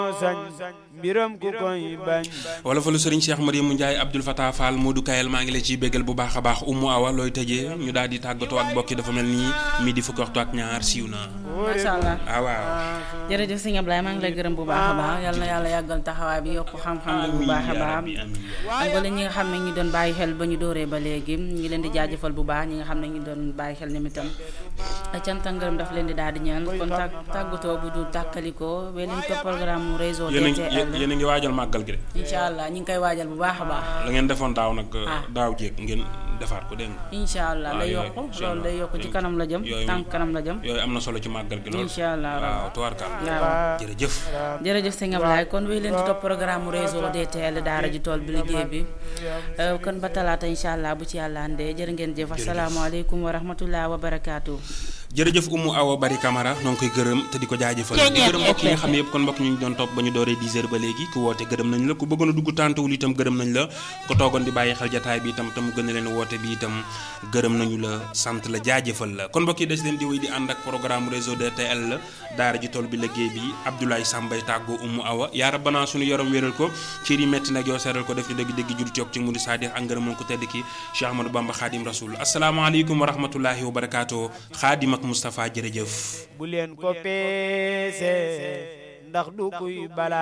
sañ mbiram ku koy bañ wala fa lu sëriñ Cheikh Mariamu Ndiaye Abdoul Fatah Fall Modou Kayel maa ngi la ciy béggal bu baax a baax Umu Awa looy tëjee ñu daal di tàggatoo ak bokki dafa mel nii midi fukki waxtu ak ñaar siiw na macha allah ah waaw jërëjëf sëñ Ablaye maa ngi lay gërëm bu baax a baax yal na yàlla yàggal taxawaay bi yokk xam-xam bi bu baax a baax wala ñi nga xam ne ñu doon bàyyi xel ba ñu dooree ba léegi ñu ngi leen di jaajëfal bu baax ñi nga xam ne ñu doon bàyyi xel ñoom itam cant ak ngërëm daf leen di daal di ñaan kon tàgg tàggatoo bu du tàkkalikoo ba leen topp programme mu réseau yéen a ngi DTL yéen a ngi waajal màggal gi de incha allah ñu ngi koy waajal bu baax a baax la ngeen defoon daaw nag Ah. daaw jéeg ngeen defaat ko dégg nga incha allah waaw, day yooyu, yokk incha loolu allah. day yokk ci kanam la jëm yooyu- tànk kanam la jëm yooyu am na solo ci màggal gi lool incha allah waaw tubaarkal waaw jërëjëf jërëjëf sëñ Ablaye kon wéy leen di topp programme mu réseau DTL daara ji tool bi liggéey bi Euh, kon ba talaata incha allah bu ci yàlla andee jërë ngeen jëf asalaamaaleykum wa rahmatullah wa barakaatu. jërëjëf Umu Awa Bari Camara noo ngi koy gërëm te di ko jaajëfal di gërëm mbokk yi nga xam ne yëpp kon mbokk ñu ngi doon topp ba ñu dooree 10 heures ba léegi ku woote gërëm nañ la ku bëggoon a dugg tàntawul itam gërëm nañ la ko toogoon di bàyyi xel jataay bi itam te mu gën a leen woote bi itam gërëm nañu la sant la jaajëfal la kon mbokk yi des leen di wéy di ànd ak programme réseau DTL la daara ji tool bi liggéey bi Abdoulaye Sambay tàggoo Umu Awa yaa rabbana suñu yaram wéral ko ci yi metti nag yow seeral ko def ci dëgg dëgg jul coog ci mudu saadix ak ngërëm ko tedd ki Cheikh Ahmadou Bamba Khadim Rasoul asalaamaaleykum wa rahmatullahi wa barakaatu Khadim ak Moustapha jërëjëf bu leen ko peese ndax du kuy bala